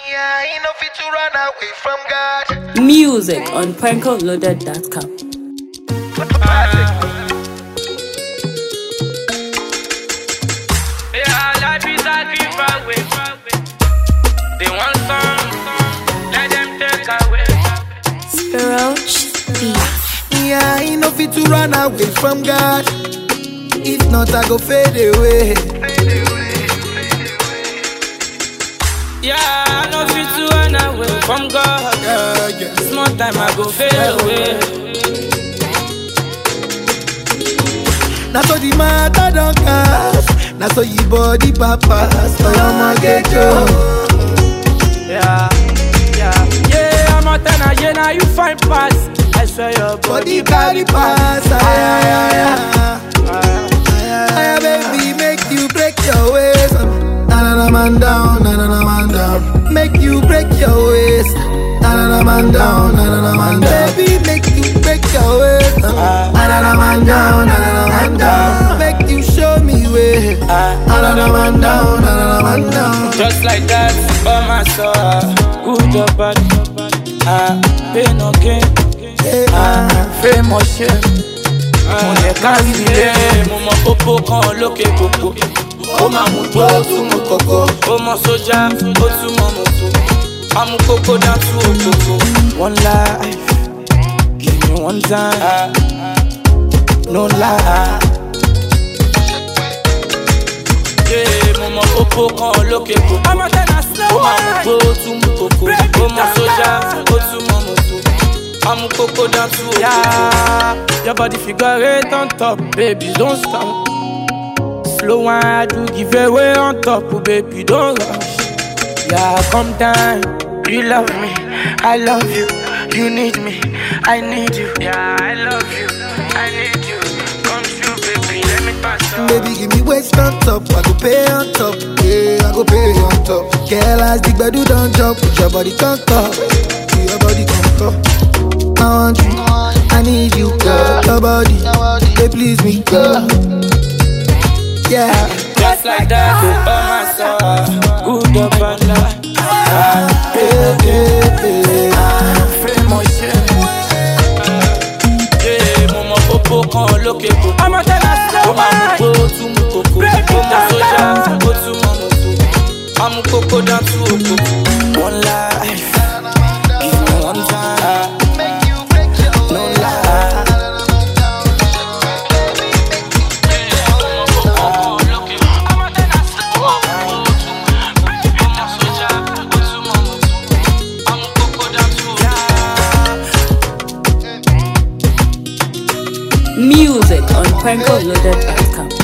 Yeah, he no fit to run away from God. Music on prankoloaded.com. Yeah, life is a giveaway. They want some, let them take away. Roach Beat. Yeah, he no fit to run away from God. If not, I go fade away. Yeah, I know fit to run away from God. Yeah, yeah. Small time I go fade away. Now so the matter don't cast. Now so you body papas. So your man get you. Yeah, yeah, yeah. I'm a ten yeah, now you find pass. I swear your Body body carry pass. Ay, ay, ay, ay. Ah, Ay, baby, make you break your waist. Na na na man down, na na na man down. Make you break your waist. Na na na man down, na na na man down. Baby, make you break your waist. Na na na man down, na na na man down. Make you show me way. Na na na man down, na na na man down. Just like that, by my soul. Good or bad, ah, pain no gain. Hey, Ah, fame or shame. Mo lè kárí ilé, mo mọ pópó kan lókè pópó. Ó máa mú tó ó tún mú kókó. Ó mọ sójà, ó tún mọ mọ́tò. Amú kókó dá tú òkòkò. One life, give me one time. No lie. Yeah, mo mọ pópó kan lókè pópó. Ọmọ tẹ́lá slow Ó máa mú tó ó tún mú kókó. Ó mọ sójà, ó tún mọ mọ́tò. Amú kókó dá tú òkòkò. Yeah, your body figure eight on top, baby, don't stop. Slow one, I do give away on top, oh, baby, don't rush. Yeah, come down. You love me, I love you. You need me, I need you. Yeah, I love you, I need you. Come true, baby, let me pass on. Baby, give me waist on top, I go pay on top. Yeah, I go pay on top. Girl, as the bedu don't jump, put your body on top. Put your body on top. I want you, I need you, girl. Your body, they please me, girl. Yeah, Just like that, oh my soul. Good up and down. Ah, yeah, yeah, yeah. fame or shame. Yeah, mo mọ pópó kan lókè pópó. Ọmọ tẹ́lá slow Ó máa mú pé ó tún mú kókó. Ó mọ sójà, ó tún mọ mọ́tò. Amú kókó dá tú òkòkò. One life, give me one time. No lie. Music on prankoloaded.com.